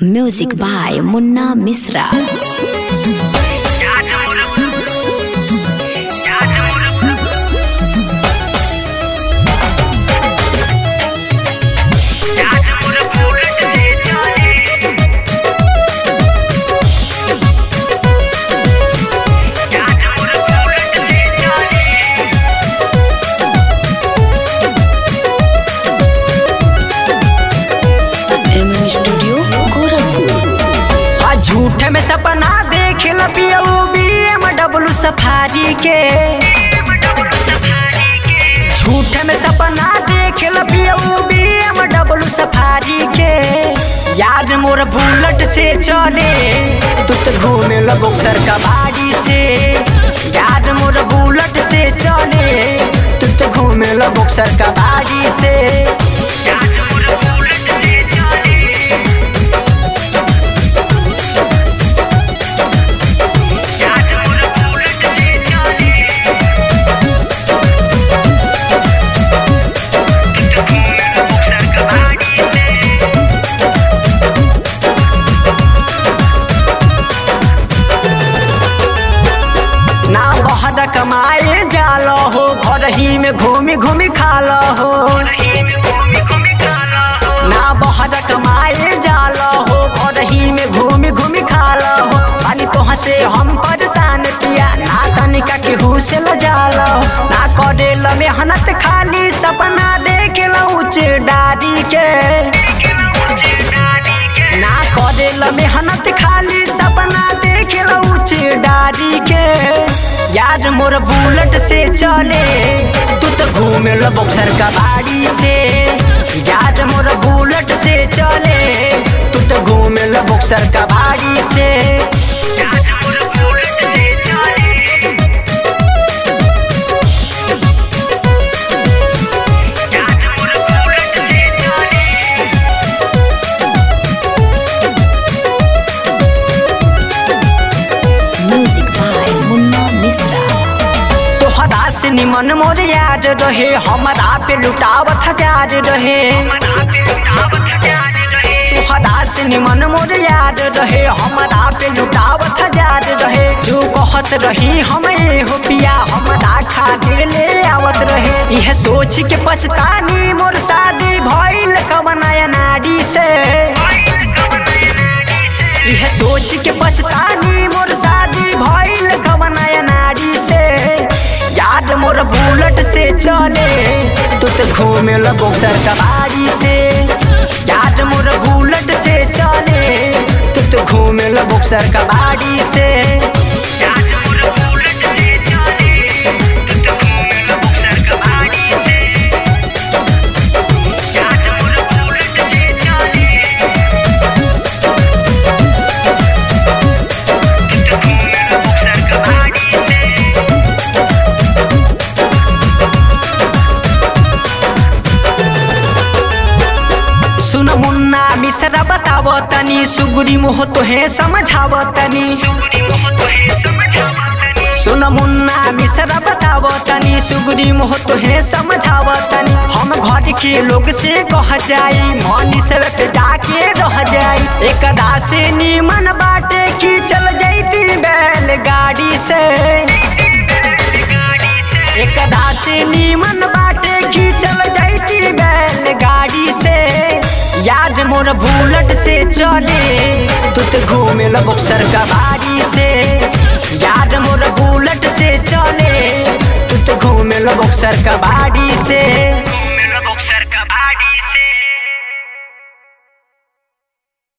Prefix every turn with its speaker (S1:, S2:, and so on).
S1: Music by Munna Misra. MM Studio, Gorakhpur.
S2: आ झूठ में सपना देख ल पियऊ बीएम डब्लू सफारी के झूठ में सपना देख ल पियऊ बीएम डब्लू सफारी के यार मोर बुलेट से चले तू तो घूमे ल बक्सर का बाड़ी से यार मोर बुलेट से चले तू तो घूमे ल बक्सर का बाड़ी से ना बहर कमाए जाल हो घर ही में घूमी घूमी खाल हो ना बहर कमाए जाल हो घर ही में घूमी घूमी खाल हो पानी तो हंसे हम परेशान पिया ना तनिका केहू से ल जाल हो ना करे ल मेहनत खाली सपना देख ल उच्च डारी के ना करे ल मेहनत खाली सपना देख ल उच्च डारी के यार मोर बुलेट से चले तू तो घूमे ल बक्सर का बाड़ी से यार मोर बुलेट से चले तू तो घूमे ल बक्सर का बाड़ी से
S1: Music by Munna Misra.
S2: तोहरा से निमन मोर याद रहे हमारा पे लुटावत हजार रहे तोहरा से निमन मोर याद रहे हमारा पे लुटावत हजार रहे जो कहत रही हम ये हो पिया हमारा खातिर ले आवत रहे यह सोच के पछतानी मोर शादी भइल कवनाया नाडी से यह सोच के पछतानी मोर शादी भइल कवनाया नाडी से याद मोर बुलेट से चले तू तो घूमे ल बक्सर का बाड़ी से याद मोर बुलेट से चले तू तो घूमे ल बक्सर का बाड़ी से सुन मुन्ना मिश्रा बताव तनी सुगुरी मोह तोहे समझाव तनी सुन मुन्ना मिश्रा बताव तनी सुगुरी मोह तोहे समझाव तनी हम घर के लोग से कह जाई मनी से पे जाके रह जाई एक से नीमन बाटे की चल जैती बैलगाड़ी से एक से नीमन बाटे की चल जैती बैलगाड़ी से याद मोर बुलेट से चले तू तो घूमे ल बक्सर का बाड़ी से याद मोर बुलेट से चले तू तो घूमे ल बक्सर का बाड़ी से